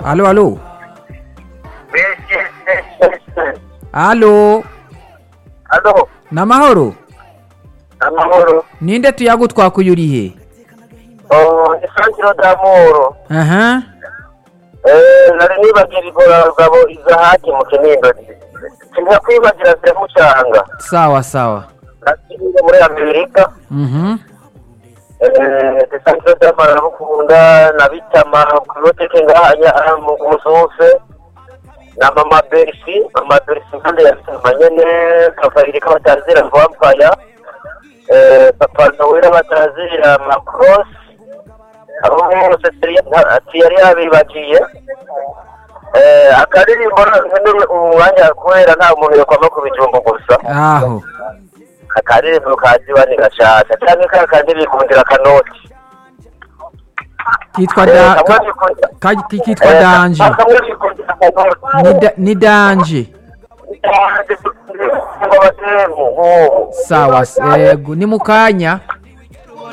alo alo alo alo ni amahoro amahoro ninde tuyagutwakuye urihe Oh, ni santiro d'amoro aha Eh, nari nibagira igoragabo izahaki mu kinindo sinka kwibagira ziramucanga sawa sawa nakiriye muri amerika mhm Eh, santiro d'amoro arabukunda na bitama kuboteke ngahanya mu musufe na mama berisi mama berisi impande ya bitama nyene kavayiri k'abatazira vampaya Eh, papa nowera batazira macross abo bose ati yari yabibagiye Eh, akaririmbo nkeneye umwanya kubera nta muntu yokwama ku bijumbu gusa aho akaririmbo kaziwani gashasha canke ka kandi bikundira kanoti kitwa da ka- ka- ki- kitwa danje kamwe bikundira kanoti Ni da- ni danje ngo batemu sawa ego ni mu kanya